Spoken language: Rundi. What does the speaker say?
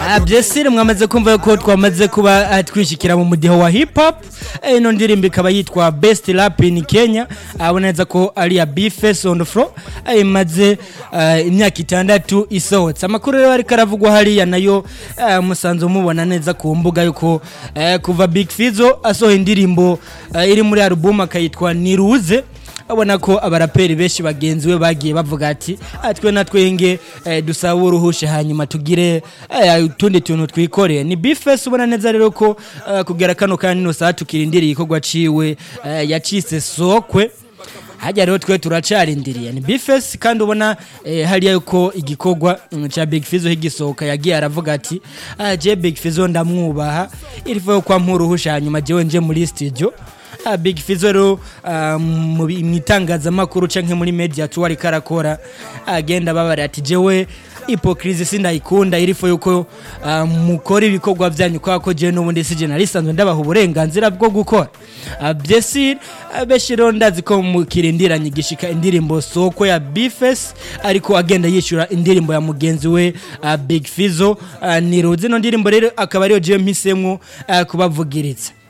Ah, byesire mwamaze kumva ko twamaze kuba ah, twishyikira mu mudiho wa hip hop Eh, ino ndirimbo ikaba yitwa best rap in Kenya abona neza ko ari ya Bface on the floor Ah, imaze ah, imyaka itandatu isohotse amakuru rero ariko aravugwa hariya nayo ah, musanze mubona neza ku mbuga yuko eh, kuva Big Fizzo asohoye indirimbo ah, iri muri album akayitwa Niruze abona ko abaraperi benshi bagenzi we bagiye bavuga ati "Ah, twe na twenge eh, dusaba uruhushe hanyuma tugire eh, utundi tuntu twikoreye ni bifes ubona neza rero ko eh, kugera kano kandi no saa tukirindiriye igikorwa ciwe eh, yacitse sokwe hajya rero twe turacarindiriye ni bifes kandi ubona eh, hariya yuko igikorwa mm, ca big fizo higisohoka yagiye aravuga ati "Ah, je big fizo ndamwubaha irifuye kwa mpuruhusha hanyuma jewe nje muri studio Ah, Big Fizzo rero ah, mu bi- mu itangazamakuru canke muri media tu ariko arakora agenda babara ati jewe hypocrisy sindayikunda irifo yuko ah, mukora ibikorwa vyanyu kwa ko jewe n'ubundi sije narisanzwe ndabaha uburenganzira bwo gukora Ah, byesi ah, benshi rero ndazi ko mukirindiranye gishika indirimbo soko ya Bifes ariko agenda yishura indirimbo ya mugenzi we ah, Big Fizzo Ah, ni ruzi no ndirimbo rero akaba ariyo jewe mpisemwo ah, kubavugiriza